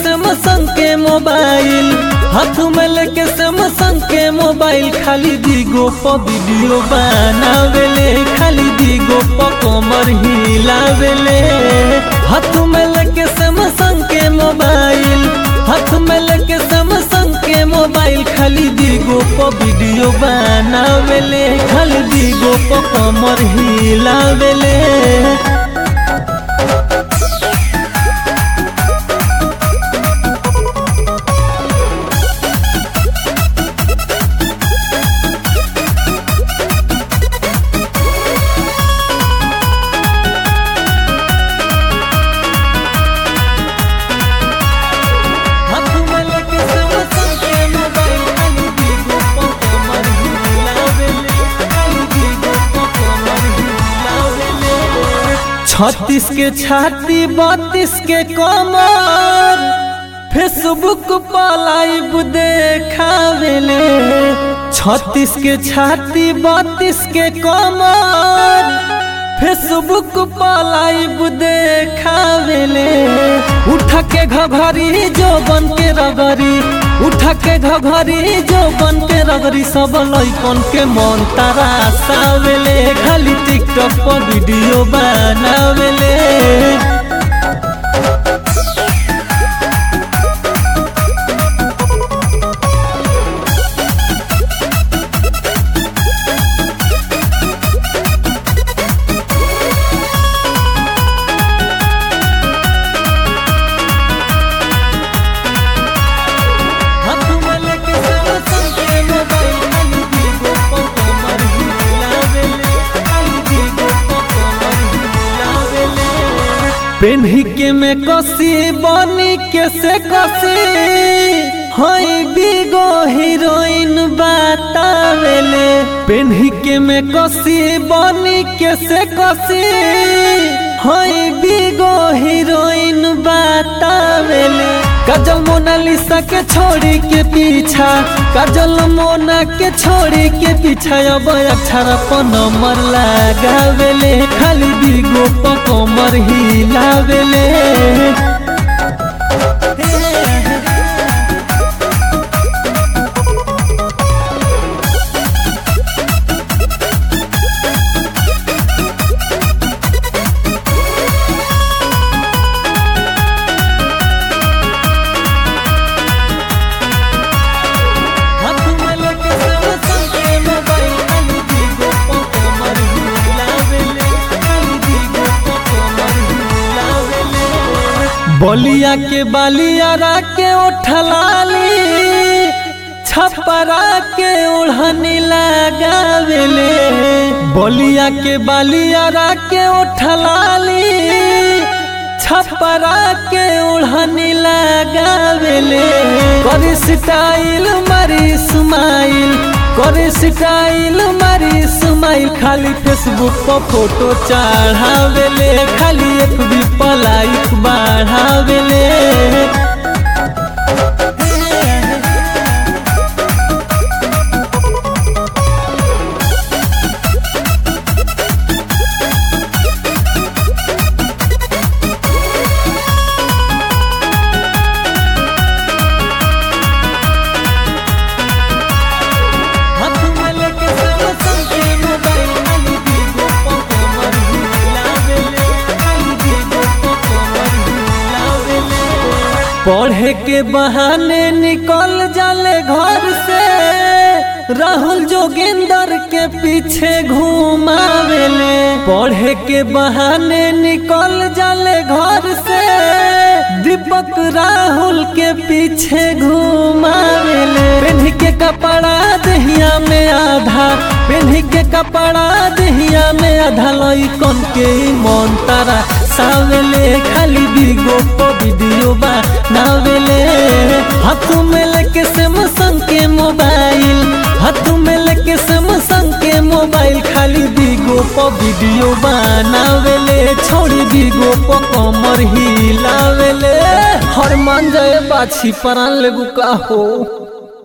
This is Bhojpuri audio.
सैमसंग के मोबाइल हाथ में लेके सैमसंग के मोबाइल खाली दीगो प वीडियो बनावेले खाली दीगो प कमर हिलावेले हाथ में लेके सैमसंग के मोबाइल हाथ में लेके सैमसंग के मोबाइल खाली दीगो प वीडियो बनावेले खाली दीगो प कमर हिलावेले हाथ में लेके सैमसंग के मोबाइल खाली दीगो प कमर हिलावेले खाली दीगो प कमर हिलावेले छत्तीस के छाती बत्तीस के कमर फेसबुक पर लाइव देखावेले छत्तीस के छाती बत्तीस के कमर फेसबुक पर लाइव देखावेले उठा के घघरी जो बन के रगरी उठा के घघरी जो बन के रगरी सब लइकन के मन तारा सावेले खाली टिकटॉक पर वीडियो बनावेले हाथ में लेके सैमसंग के मोबाइल खाली दीगो प कमर हिलावेले खाली दीगो प कमर हिलावेले पेन्ही के में कसी बनी के से कसी हई बिगो हीरोइन बतावेले पेन्ही के में कसी बनी के से कसी हई बिगो हीरोइन बतावेले काजल मोनालिसा के छोड़ी के पीछा काजल मोना के छोड़ी के पीछा अब अक्षर पर नंबर लगावेले खाली बिगो प कमर हिलावेले हाथ में लेके सैमसंग के मोबाइल खाली दीगो प कमर हिलावेले खाली दीगो प कमर हिलावेले बलिया के बालियारा के उठलाली छपरा के ओढ़नी लगावेले बलिया के बालियारा के उठलाली छपरा के ओढ़नी लगावेले करे स्टाइल मारी स्माइल करे स्टाइल मारी स्माइल खाली फेसबुक पर फोटो चढ़ावेले खाली एक भी लाइक बढ़ावेले हाथ में लेके सैमसंग के मोबाइल खाली दीगो प कमर हिलावेले खाली दीगो प कमर हिलावेले पढ़े के बहाने निकल जाले घर से राहुल जोगिंदर के पीछे घुमावेले पढ़े के बहाने निकल जाले घर से दीपक राहुल के पीछे घुमावेले पेन्ही के कपड़ा दहिया में आधा पेन्ही के कपड़ा दहिया में आधा लइकन के ई मन तारा सावेले खाली बिगो प वीडियो बनावेले हाथ में लेके सैमसंग के मोबाइल हाथ में लेके सैमसंग के मोबाइल खाली बिगो प वीडियो बनावेले छोड़ी बिगो प कमर हिलावेले हर मान जाए बाछी परान लेबू का हो